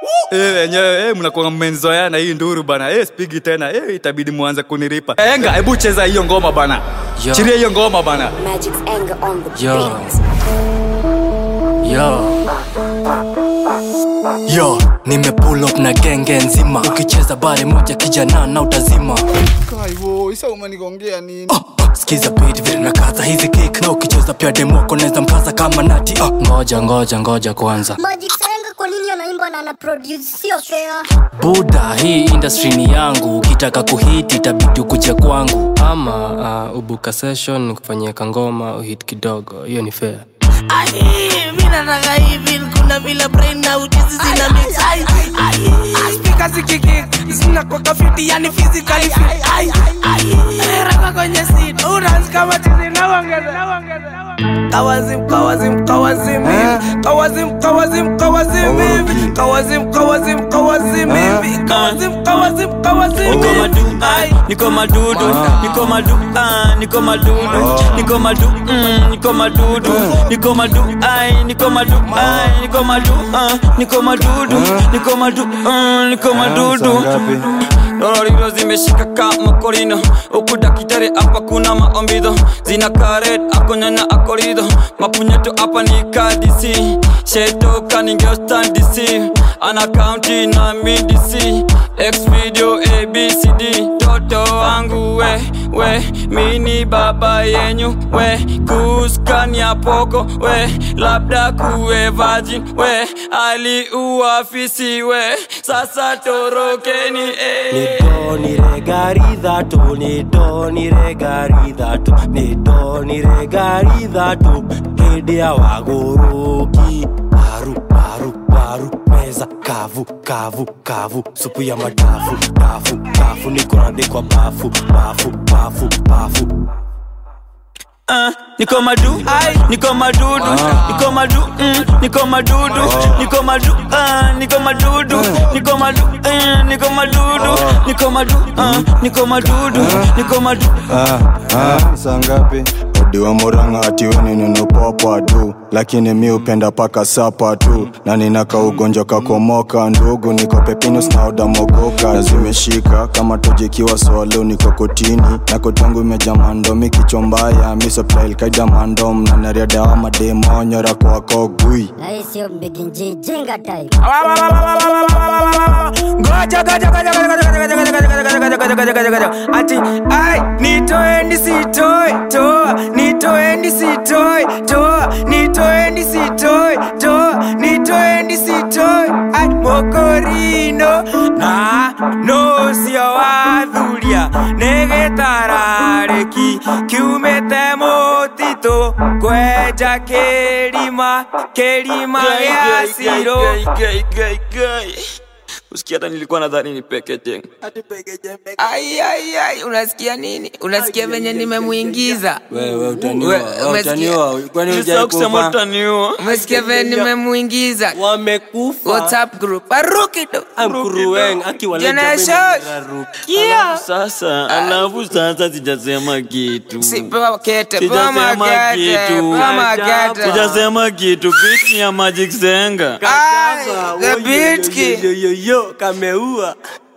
Eh, wenyewe eh, mnakuwa mmenzoeana hii nduru bana eh, spigi tena eh, itabidi muanze kuniripa enga hebu cheza hiyo ngoma bana Yo. chiria hiyo ngoma bana Magic's anger on the Yo. beat. Yo. Yo, nime pull up na genge nzima ukicheza bare moja kijana na utazima Kaivo, isa umenigongea nini? Ah, skiza beat vile na kaza hizi kick na ukicheza pia demoko naweza mkaza kama nati ah. ngoja ngoja ngoja kwanza Magic Senga kwa nini anaimba na ana produce sio fair? buda hii industry ni yangu ukitaka kuhiti itabidi ukuje kwangu ama uh, ubuka session kufanyia kangoma uhit kidogo hiyo ni fair Ai, mi nataka hivi kuna vile brain na ujuzi zina mix ai ai ai speaker zikiki zina kwa kafiti yani physically fit ai ai raka kwenye seat unaanza kama chizi na ongeza na ongeza Kawazim, kawazim, kawazim hivi Kawazim, kawazim, kawazim hivi Kawazim, kawazim, kawazim hivi Kawazim, kawazim, kawazim Niko hivi madu, Ai, niko madudu, niko madu, ah, niko madudu, niko madu, mm, niko madudu, niko madu, ai, niko madu, ai, niko madu, ah, niko madudu, niko madu, ah, niko madudu. Dororiro zimeshika kama korino huku dakitari hapa kuna maombido zina karet akonyanya akorido mapunyeto hapa ni kadisi shetoka ningeostandisi ana kaunti na midisi x video abcd toto wangu we we mini baba yenyu we kuskania poko we labda kuwe virgin we aliuafisi we sasa torokeni eh. nidoniregaridhatu nidoniregaridhatu nidoniregaridhatu hĩndĩ ya wagũrũki paru paru paru meza kavu kavu kavu supu ya madafu dafu dafu nĩkũrandĩkwa bafu bafu bafu bafu Ah, niko madu niko madudu niko madu mm, niko madudu niko madu ah, niko madudu niko madu eh, niko madudu niko madu ah, niko madudu niko madu saa ngapi odiwa muranga atiweni ninopopa tu lakini mi upenda paka sapa tu na ninaka ugonjwa kakomoka ndugu niko pepinus na odamogoka na zimeshika kama tojikiwa swalo niko kotini na kotangu imeja mandomi kichwa mbaya misoplailkaida mandom na nariadawa mademonyora kwako gui Na hii sio mbiginji jinga time. Ngoja, ngoja, ngoja, ngoja, ngoja, ngoja, ngoja, ngoja, ngoja, ngoja, ngoja, ngoja, ngoja, ngoja. Ati ai nitoeni sitoi toa nitoeni sitoi toa nitoeni sitoi toa nitoeni sitoi ai mokorino na no sio wathuria nĩgĩtararĩki kiumĩte mũtitũ kwenja kĩrima kĩrima gĩa cirũ usikia hata nilikuwa nadhani ni pekete Ai, ai, ai, unasikia nini? Unasikia venye nimemuingiza? wewe We- utaniwa umesikia? utaniwa kwani Sasa kusema hujaikufa utaniua Umesikia venye nimemuingiza? wamekufa WhatsApp group. Aruki tu. amkuruwen Generation. Kia. sasa alafu sasa sijasema kitu Si pewa kete, pewa Sijasema magete, kitu. pewa magete. sijasema kitu bit ni ya magic zenga Ai, the beat kid. yo kameua